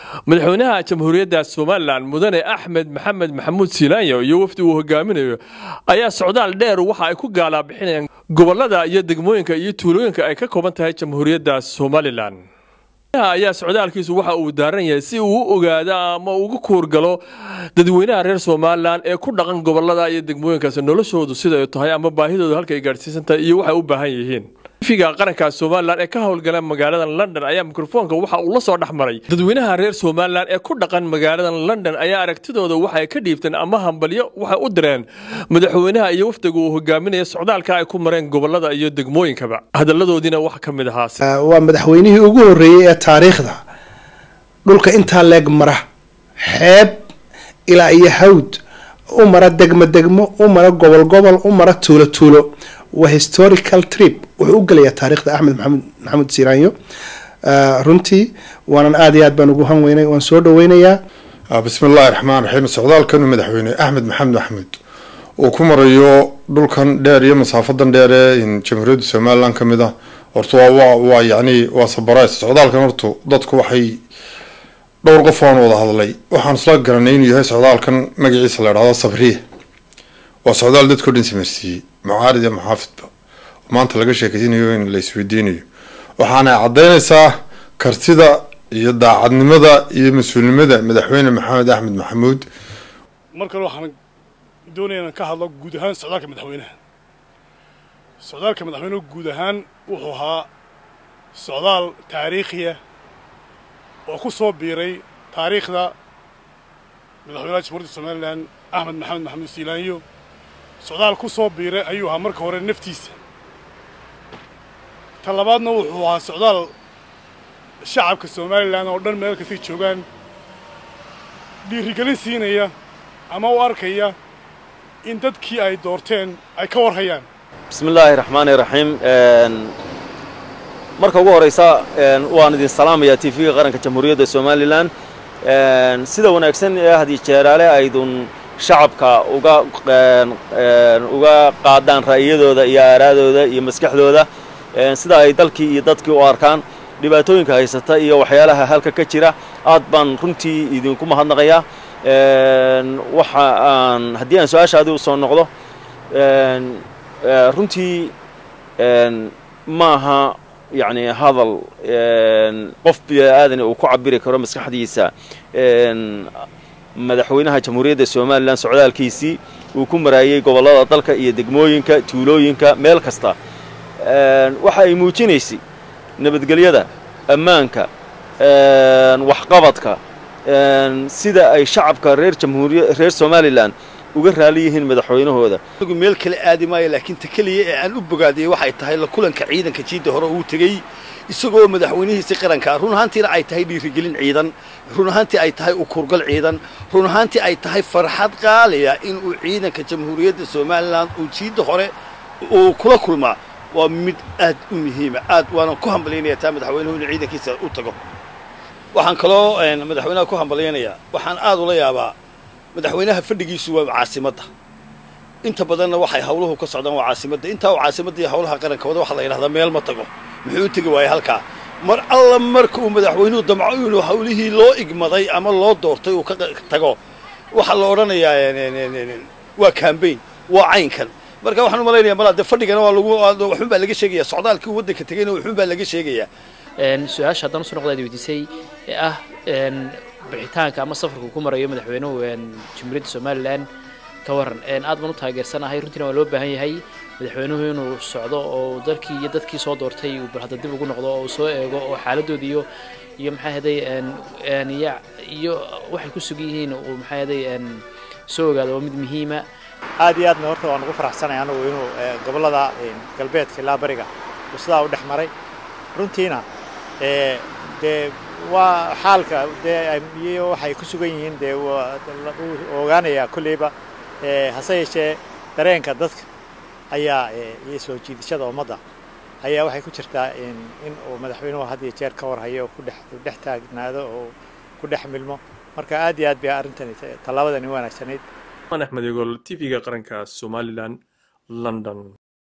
madaxweynaha jamhuuriyadda somalilan mudane axmed maxamed maxamuud silaanyo iyo wafdi uu hogaaminayo ayaa socdaal dheer waxa ay ku gaalaabixinayaan gobolada iyo degmooyinka iyo tuulooyinka ay ka kooban tahay jamhuuriyadda somalilan ayaa socdaalkiisu waxa uu daaran yahay si uu u ogaado ama ugu kuurgalo dadweynaha reer somalilan ee ku dhaqan gobolada iyo degmooyinkaas noloshoodu sida ay tahay ama baahidoodu halka ay gaadhsiisan tahay iyo waxay u baahan yihiin figa qaranka somalilan ee ka howlgala magaalada london ayaa mikrofoonka waxa uu la soo dhex maray dadweynaha reer somalilan ee ku dhaqan magaalada london ayaa aragtidooda waxay ka dhiibteen ama hambalyo waxay u direen madaxweynaha iyo wafdiga uu hogaaminaya socdaalka ay ku mareen gobolada iyo degmooyinkaba hadaladoodiina wax ka mid ahaa waa madaxweynihii ugu horreeyey ee taariikhda dhulka intaa leeg mara xeeb ilaa iyo hawd u mara degmo degmo u mara gobol gobol u mara tuulo tuulo waa historical trip wuxuu u gelayaa taariikhda axmed maxamed maxamuud siiraanyo runtii waanan aada iyo aad baan ugu hanweynay waan soo dhaweynayaa bismi illaahi raxmaan raxiim socdaalkanu madaxweyne axmed maxamed maxamuud uu ku marayo dhulkan dheer iyo masaafadan dheer ee jamhuuriyadda somalilan ka mid ah horta waa waa yacni waa sabarays socdaalkan horta dadku waxay dhowr qof aan wada hadlay waxaan isla garanay inuu yahay socdaalkan magaciisa la idhahdo sabriya waa socdaal dadkao dhan samarsiiyey mucaarid iyo muxaafidba maanta laga sheekeysanayo in la isweydiinayo waxaana caddeynaysaa kartida iyo daacadnimada iyo mas-uulnimada madaxweyne maxamed axmed maxamuud mar kale waxaan doonaya inaan ka hadlo guud ahaan socdaalka madaxweynaha socdaalka madaxweynuhu guud ahaan wuxuu ahaa socdaal taariikhiya oo ku soo biiray taariikhda madaxweynaha jamhuuriyadda somalilan axmed maxamed maxamuud siilaanyo socdaal ku soo biiray ayuu ahaa marka hore naftiisa ta labaadna wuxuu ahaa socdaal shacabka somalilan oo dhan meel kastay joogaan dhiirigelin siinaya ama u arkaya in dadkii ay doorteen ay ka warhayaan bismi illaahi raxmaani raxiim marka ugu horraysa waan idin salaamayaa t v-ga qaranka jamhuuriyadda somalilan sida wanaagsan ee hadiyo jeeraale aydun shacabka uga uga qaadaan ra'yadooda iyo aaraadooda iyo maskaxdooda sida ay dalkii iyo dadkii u arkaan dhibaatooyinka haysata iyo waxyaalaha halka ka jira aad baan runtii idinku mahadnaqayaa waxa aan haddii aan su-aashaadii usoo noqdo runtii maaha yacni hadal qof bini-aadani uu ku cabiri karo maskaxdiisa madaxweynaha jamhuuriyadda somalilan socdaalkiisii uu ku maraayey gobollada dalka iyo degmooyinka tuulooyinka meel kasta waxa ay muujinaysay nabadgelyada ammaanka waxqabadka sida ay shacabka reer jamhuuriya reer somalilan uga raali yihiin madaxweynahooda meel kale aadi maayo laakiin ta keliya ee aan u bogaadiyey waxay tahay la kulanka ciidanka jiidda hore uu tegey isagoo madaxweynihiisi qarankaa run ahaantiina ay tahay dhiirigelin ciidan run ahaantii ay tahay ukurgal ciidan run ahaantii ay tahay farxad qaaliya inuu ciidanka jamhuuriyadda somalilan uu jiidda hore uu kula kulmaa waa mid aad u muhiima aad waana ku hambalyaynaya taa madaxweynuhu inuu ciidankiisa u tago waxaan kaloo madaxweynaha ku hambalyaynayaa waxaan aad ula yaabaa madaxweynaha fadhigiisu waa caasimadda inta badanna waxay hawluhu ka socdaan waa caasimadda intaa uu caasimadda iyo hawlaha qaranka wada waxaa la yidhahdaa meel ma tago muxuu u tegi waayey halkaa mar alla marka uu madaxweynuhu damco inuu hawlihii loo igmaday ama loo doortay uu ka tago waxaa la odhanayaa waa cambain waa caynkan marka waxaan u malaynaya malaa dee fadhigana waa lagu waxun baa laga sheegaya socdaalkii waddanka tegayna waxun baa laga sheegayaa su-aasha haddana usoo noqdaad weydiisay ee ah bixitaanka ama safarka uu ku marayo madaxweynuhu jamhuuriyadda somalilan ka waran aad baan u taageersanahay runtiina waa loo baahan yahay madaxweynuhu inuu socdo oo dalkii iyo dadkii soo doortay uu bal hadda dib ugu noqdo oo soo eego oo xaaladooda iyo iyo maxaa haday iyo waxay ku sugan yihiin uu maxaa haday soo ogaado waa mid muhiima aad iyo aadna horta waan ugu faraxsanay anagu inuu gobollada galbeedka ilaa bariga uu sidaa u dhex maray runtiina dee waa xaalka dee iyo waxay ku sugan yihiin dee ogaanayaa kolleyba hase yeeshee dareenka dadka ayaa iyo soo jiidashada ummadda ayaa waxay ku jirtaa in uu madaxweynuhu had iyo jeer ka warhayo oo kudhex dhex taagnaado oo ku dhex milmo marka aad iyo aad bay arrintani tallaabadani wanaagsanayd axmed egol t v-ga qaranka somalilan london